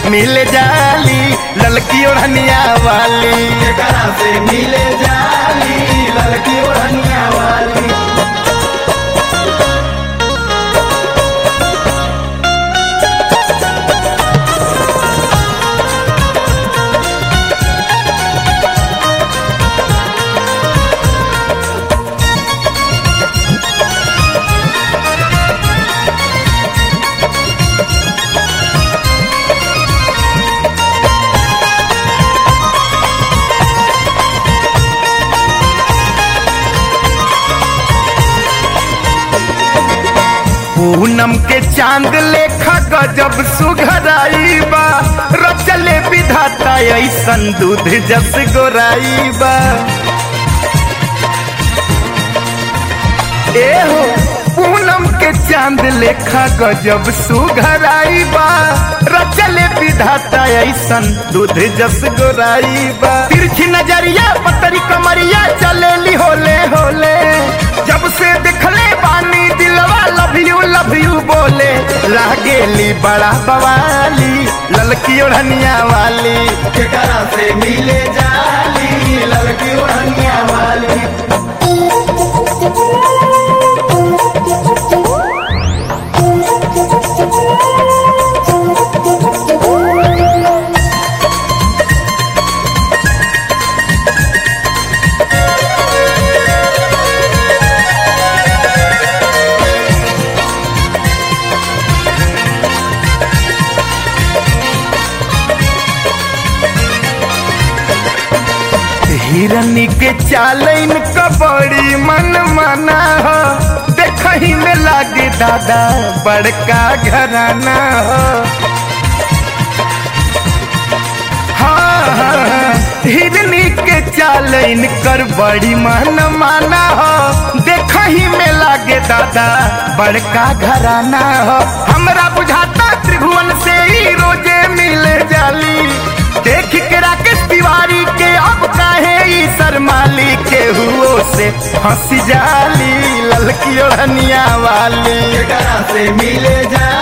मिले जाली ललकी ओढ़निया वाली केकरा से मिले जाली लड़की ओढ़निया वाली पूनम के चांद लेखा गजब सुघराई बा रचले विधाता ऐसन दूध जस गोराई बा ए हो पूनम के चांद लेखा गजब सुघराई बा रचले विधाता ऐसन दूध जस गोराई बा तिरछी नजरिया पतरी कमरिया चलेली होले होले जब से दिखले बानी दिलवा लव यू लव यू बोले लागेली बड़ा बवाली ललकी ओढ़निया वाली केकरा से मिले जाली लड़की ओढ़निया वाली हिरनी के चालन कबड़ी मन मना हो देखही में लागे दादा बड़का घराना हो हाँ, हाँ, हाँ, हिरनी के चालन कर बड़ी मन माना हो देखही में लागे दादा बड़का घराना हो हमरा बुझाता त्रिभुवन से ही रोजे मिले जाली देख के राकेश तिवारी के अब काहे ई शर्माली के हुओ से हंसी जाली ललकी ओढ़निया वाली केकरा से मिले जाली